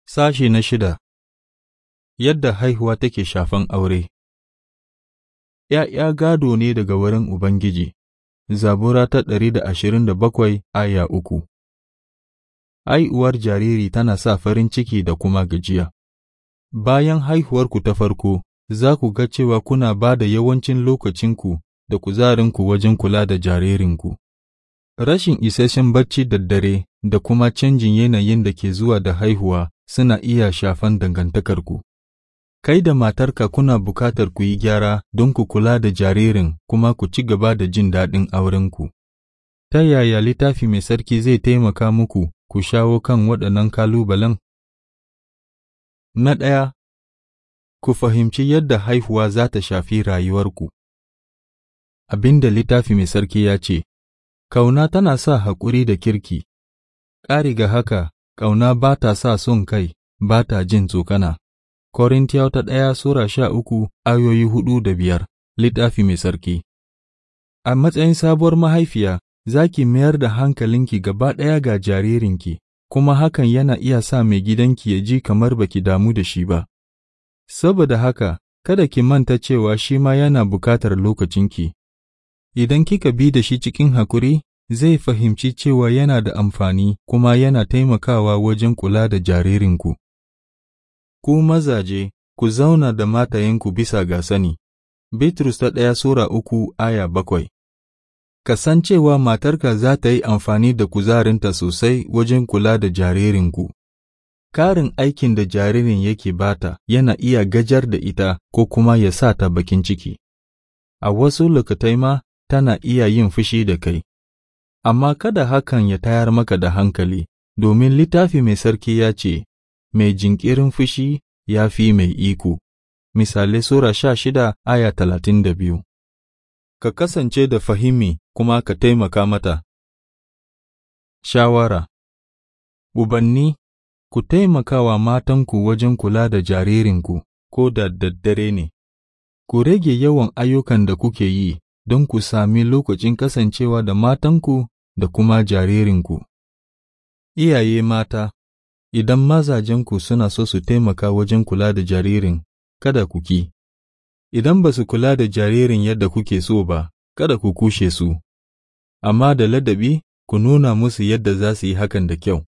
Sashe na shida Yadda haihuwa take shafan aure ’Ya'ya gado ne daga wurin Ubangiji, Zabura ta ɗari da ashirin da bakwai aya uku. Haihuwar jariri tana sa farin ciki da kuma gajiya. Bayan haihuwarku ta farko, za ku ga cewa kuna ba da yawancin lokacinku da kuzarinku wajen kula da jaririnku. Rashin isasshen bacci da dare da kuma canjin yanayin da ke zuwa da haihuwa suna iya shafan dangantakarku. Kai da matarka kuna bukatar ku yi gyara don ku kula da jaririn kuma ku ci gaba da jin daɗin aurenku. Ta yaya littafi mai sarki zai taimaka muku ku shawo kan waɗannan kalubalen? Na ɗaya, ku fahimci yadda haihuwa za ta shafi rayuwarku. Abin da littafi mai sarki ya ce, Kauna tana sa haƙuri da kirki, ƙari ga haka, ƙauna ba ta sa son kai, ba ta jin tsokana. Korintiyawa ta ɗaya Sura sha uku ayoyi hudu da biyar, littafi mai sarki. A matsayin sabuwar mahaifiya, za ki mayar da hankalinki gaba ɗaya ga jaririnki, kuma hakan yana iya sa mai gidanki ya ji kamar baki damu da shi ba. Saboda haka, kada ki manta cewa shi ma yana bukatar lokacinki. Idan kika bi da shi cikin hakuri, zai fahimci cewa yana da amfani kuma yana taimakawa wajen kula da jaririnku. Ku mazaje, ku zauna da matayenku bisa ga sani. Bitrus ta ɗaya Sura uku aya bakwai. Kasancewa matarka za ta yi amfani da kuzarinta sosai wajen kula da jaririnku. Karin aikin da jaririn yake bata yana iya gajar da ita ko kuma ya sa ta bakin ciki. A wasu lokatai ma tana iya yin fushi da kai. Amma kada hakan ya tayar maka da hankali, domin littafi mai sarki ya ce, Mai jinkirin fushi ya fi mai iko. Misalai Sura sha shida aya talatin da biyu. Ka kasance da fahimi kuma ka taimaka mata. Shawara Ubanni, ku taimaka wa matanku wajen kula da jaririnku, ko da daddare ne. Ku rage yawan ayyukan da kuke yi don ku sami lokacin kasancewa da matanku da kuma jaririnku. Iyaye mata, idan mazajenku suna so su taimaka wajen kula da jaririn, kada ku ki. Idan ba su kula da jaririn yadda kuke so ba, kada ku kushe su, amma da ladabi ku nuna musu yadda za su yi hakan da kyau.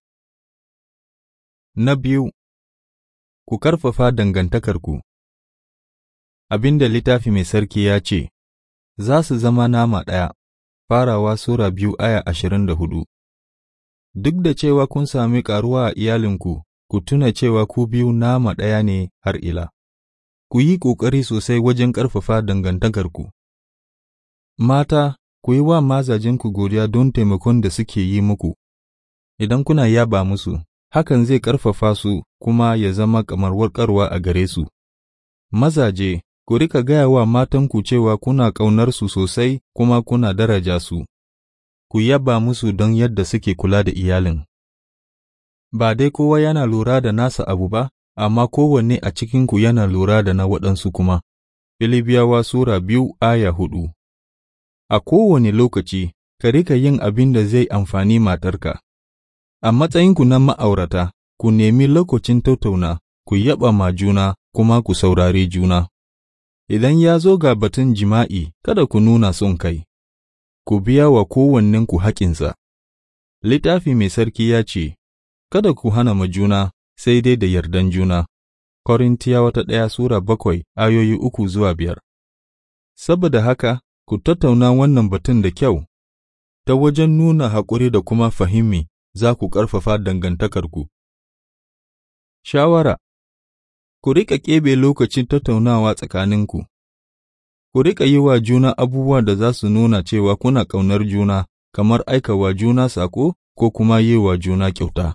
Na biyu, ku karfafa dangantakarku. Abin da littafi mai sarki ya ce, za su zama nama ɗaya, farawa Sura biyu aya ashirin da hudu. Duk da cewa kun sami ƙaruwa a iyalinku, ku tuna cewa ku biyu nama ɗaya ne har ila. Ku yi ƙoƙari sosai wajen ƙarfafa dangantakarku. Mata, ku yi wa mazajenku godiya don taimakon da suke yi muku. Idan kuna yaba musu, hakan zai ƙarfafa su kuma ya zama kamar warkarwa a gare su. Mazaje, ku rika gaya wa matanku cewa kuna ƙaunarsu sosai kuma kuna daraja su. Ku yaba musu don yadda suke kula da iyalin. Ba dai kowa yana lura da nasa abu ba, amma kowanne a cikinku yana lura da na waɗansu kuma. Filibiyawa Sura biyu aya hudu A kowane lokaci, ka rika yin abin da zai amfani matarka. A matsayinku na ma'aurata, ku nemi lokacin tattauna, ku yaba ma juna kuma ku saurari juna. Idan ya zo ga batun jima'i, kada ku nuna son kai, ku biya wa kowannenku haƙinsa. Littafi mai sarki ya ce, Kada ku hana ma juna, sai dai da yardan juna. Korintiyawa ta ɗaya Sura bakwai ayoyi uku zuwa biyar. Saboda haka, ku tattauna wannan batun da kyau, ta wajen nuna haƙuri da kuma fahimi za ku ƙarfafa dangantakarku. Shawara Ku riƙa keɓe lokacin tattaunawa tsakaninku, ku riƙa yi wa juna abubuwa da za su nuna cewa kuna ƙaunar juna, kamar aika wa juna saƙo ko kuma yi wa juna kyauta.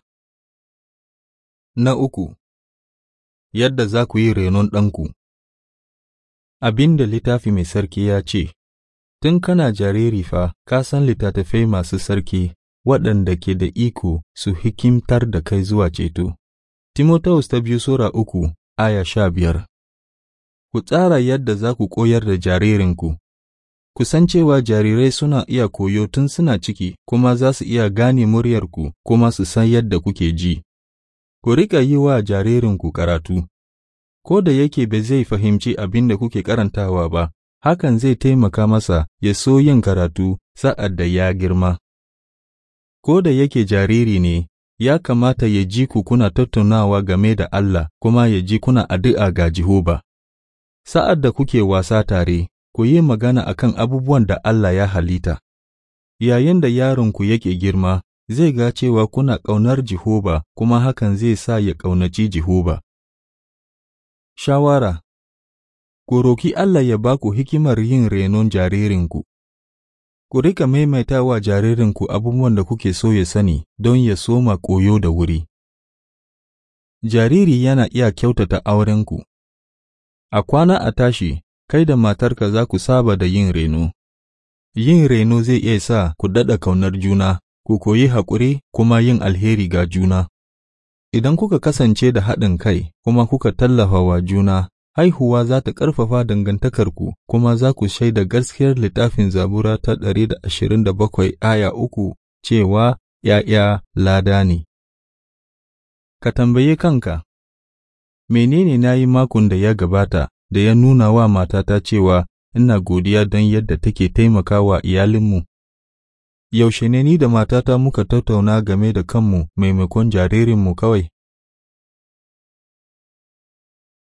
Na uku, yadda za ku yi renon ɗanku. Abin da littafi mai sarki ya ce, Tun kana jariri fa, ka san littattafai masu sarki waɗanda ke da iko su hikimtar da kai zuwa ceto. Timotaus ta biyu Sura uku, aya sha biyar. Ku tsara yadda za ku koyar da jaririnku. Ku san cewa jarirai suna iya koyo tun suna ciki kuma za su iya gane muryarku kuma su san yadda kuke ji. ku riƙa yi wa jaririnku karatu, ko da yake ba zai fahimci abin da kuke karantawa ba, hakan zai taimaka masa ya so yin karatu sa'ad da ya girma. Ko da yake jariri ne, ya kamata ya ji ku kuna tattaunawa game da Allah kuma ya ji kuna addu'a ga Jehova. Sa'ad da kuke wasa tare, ku yi magana akan abubuwan da Allah ya halitta. Yayin da yaronku yake girma, zai ga cewa kuna ƙaunar Jehova kuma hakan zai sa ya ƙaunaci Jehova. Shawara Ku roki Allah ya ba ku hikimar yin renon jaririnku. Ku rika maimaita wa jaririnku abubuwan da kuke so ya sani don ya soma koyo da wuri. Jariri yana iya kyautata aurenku. A kwana a tashi, kai da matarka za ku saba da yin reno. Yin reno zai iya sa ku daɗa kaunar juna, ku koyi haƙuri kuma yin alheri ga juna. Idan kuka kasance da haɗin kai kuma kuka tallafa wa juna, haihuwa za ta ƙarfafa dangantakarku kuma za ku shaida gaskiyar littafin zabura ta ɗari da ashirin da bakwai aya uku cewa ’ya'ya lada ne. Ka tambaye kanka, menene na yi makon da ya gabata da ya nuna wa matata cewa ina godiya don yadda take taimakawa iyalinmu? Yaushe ne ni da matata muka tattauna game da kanmu maimakon jaririnmu kawai?